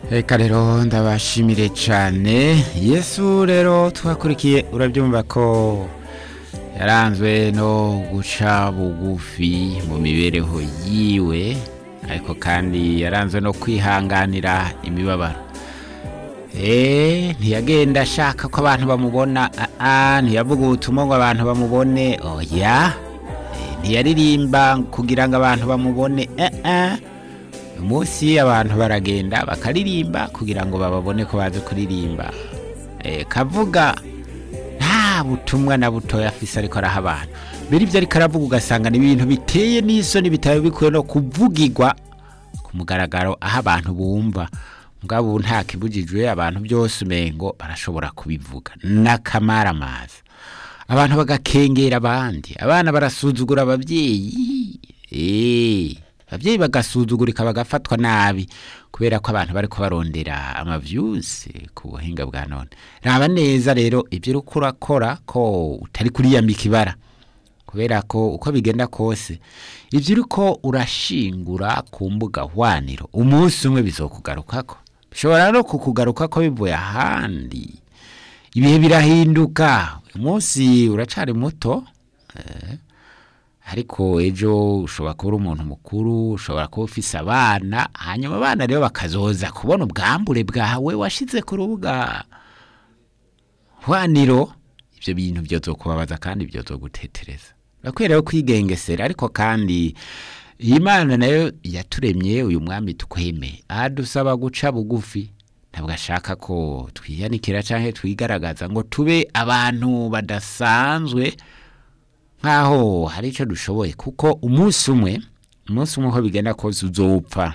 reka rero ndabashimire cyane yesu rero twakurikiye urabyumva ko yaranzwe no guca bugufi mu mibereho yiwe ariko kandi yaranzwe no kwihanganira imibabaro eee ntiyagenda ashaka ko abantu bamubona aa ntiyavuga ubutumwa ngo abantu bamubone oya ntiyaririmba kugira ngo abantu bamubone aa umunsi abantu baragenda bakaririmba kugira ngo bababone ko bazi kuririmba kavuga nta butumwa na butoya afise ariko araha abantu mbere ibyo ariko aravuga ugasanga ni ibintu biteye n'isoni bitaba bikwiye no kuvugirwa ku mugaragaro aho abantu bumva mugabo ubu nta kibujijwe abantu byose umengo barashobora kubivuga n'akamaramaza abantu bagakengera abandi abana barasuzugura ababyeyi eee ababyeyi bagasuzugurika bagafatwa nabi kubera ko abantu bari kubarondera amavyuzi ku buhinga bwa none raba neza rero ibyo uri kurakora ko utari kuriyambika ibara kubera ko uko bigenda kose ibyo uri ko urashingura ku mbuga hwaniro umunsi umwe bizokugarukako bishobora no kukugaruka ko bivuye ahandi ibihe birahinduka umunsi uracari muto eh, ariko ejo ushobora kuba uri umuntu mukuru ushobora kuba ufise abana hanyuma abana rero bakazoza kubona ubwambure bwawe washize ku rubuga hwaniro ibyo bintu byozokubabaza kandi byozogutetereza bakwiye rero kwigengesera ariko kandi iyi mana nayo yaturemye uyu mwami tweme adusaba guca bugufi ntabwo ashaka ko twiyanikira cyangwa twigaragaza ngo tube abantu badasanzwe nkaho hari icyo dushoboye kuko umunsi umwe umunsi umwe uko bigenda kose uzopfa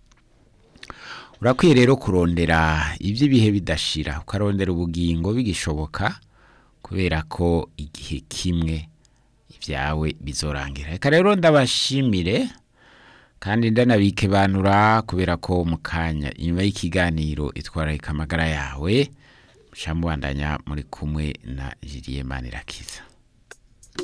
urakwiye rero kurondera iby'ibihe bidashira ukarondera ubugingo bigishoboka kubera ko igihe kimwe ibyawe bizorangira reka rero ndabashimire kandi ndanabike banura kubera ko mu kanya inyuma y'ikiganiro itwararika amagara yawe muca mubandanya muri kumwe na jiriye manirakiza